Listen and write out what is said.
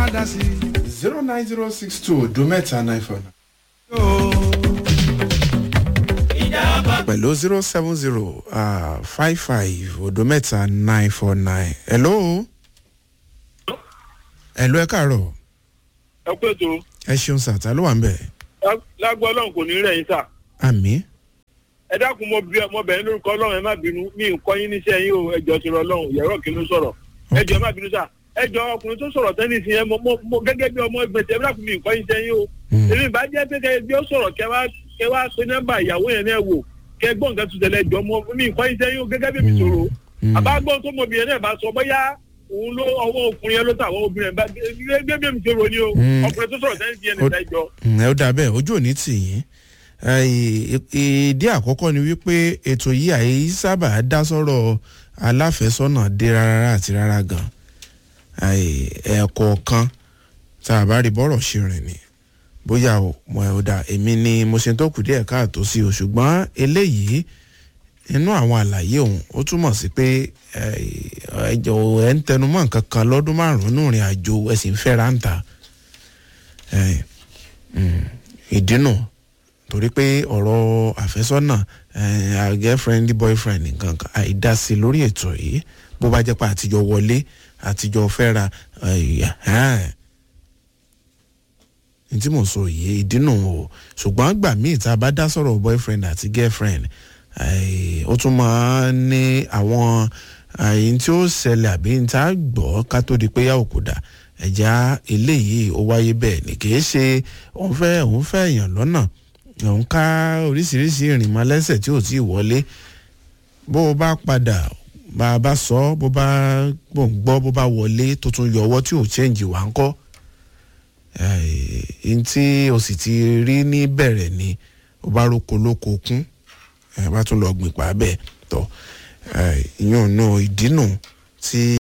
wá dá sí zero nine zero six two odo mẹ́ta nine four nine. pẹ̀lú zero seven zero five five odo mẹ́ta nine four nine. hello. hello ẹ káàárọ̀ ẹ pé tó ẹ ṣeun sàtà ló wà ń bẹ̀. lágbó ọlọ́run kò ní rẹ̀ yín sà àmì ẹ dákun mo bí ọmọ bẹ̀rẹ̀ lórúkọ ọlọ́run ẹ má bínú mi ń kọ́ yín níṣẹ́ yín o ẹjọ́ ti rọ ọlọ́run yẹ̀rọ kí ló sọ̀rọ̀ ẹjọ́ ẹ má bínú sà ẹjọ́ ọkùnrin tó sọ̀rọ̀ tẹ́lẹ̀ sí yẹn mo mo gẹ́gẹ́ bí ọmọ ẹgbẹ́ tẹ́ ẹ dákun mi ń kọ́ yín níṣẹ́ yín o èmi ìbá jẹ́ pé kẹ́ bí ó sọ̀rọ̀ kẹ́ wá kẹ́ wá pé nọ́mbà ìyàwó yẹn náà wò kẹ́ gbọ́n nǹkan tó tẹ̀lé ẹjọ́ mo mi ń kọ́ yín níṣẹ́ yín o gẹ́gẹ́ bí mi sọ̀rọ̀ àbágbọ́n tó mọ obìnrin náà bá sọ bóyá òun ló ọwọ́ ọkùnrin yẹn ló tà àwọn obìnrin bá gẹ́gẹ́ bí mi sọ̀rọ̀ ni o ọkùnrin tó sọ̀rọ̀ tẹ́lẹ̀ sí yẹn nìta ẹjọ́ ẹ ó dà bẹ́ẹ̀ ojú òní tì yín ìdí àkọ́kọ́ ni wípé ètò yìí àyè sábà dá sọ́rọ̀ aláfẹ́sọ́nà dé rárá àti rárá gan ẹ̀ẹ̀kọ̀ọ̀kan tá a bá rí bọ́rọ̀ ṣe rìn ni bóyá o mọ ẹ̀ ó dà èmi ni mo ṣe tó kù díẹ̀ káàtó sí o ṣùgbọ́n eléyìí inú àwọn àlàyé òun ó túmọ̀ sí pé ẹjọ́ ẹ̀ ń tẹnumọ́ nǹkan kan lọ́dún márùn-ún ìrìn àjò ẹ̀ sì ń fẹ́ra ń ta ìdínà torí pé ọ̀rọ̀ àfẹ́sọ́nà girlfriend boyfriend nǹkan kan àìdásí lórí ètò yìí bó bá jẹ́ pé àtijọ́ wọlé àtijọ́ fẹ́ra ní tí mò ń sọ yìí ìdínà o ṣùgbọ́n gbà míì tá a bá dá sọ̀rọ̀ boyfriend àti girlfriend ó tún máa ń ní àwọn àyìn tí ó ṣẹlẹ̀ àbí ní tá a gbọ́ ká tó di pé yà òkú dà ẹ̀já eléyìí ó wáyé bẹ́ẹ̀ ni kì í ṣe òun fẹ́ òun fẹ́ èèyàn lọ́nà òun ká oríṣiríṣi ìrìnmọ́ lẹ́sẹ̀ tí ò tí ì wọlé bó o bá padà bá a bá sọ bó bá bò ń gbọ́ bó bá wọlé tó tún yọ ọwọ́ tí ò chẹ́ǹjì wá ń kọ́ ẹ̀ẹ́n tí o sì ti rí ní bẹ̀rẹ̀ ni o bá roko lóko kún ẹ̀ bá tún lọ gbìn pa bẹ́ẹ̀ tọ́ ìyún náà ìdínú tí.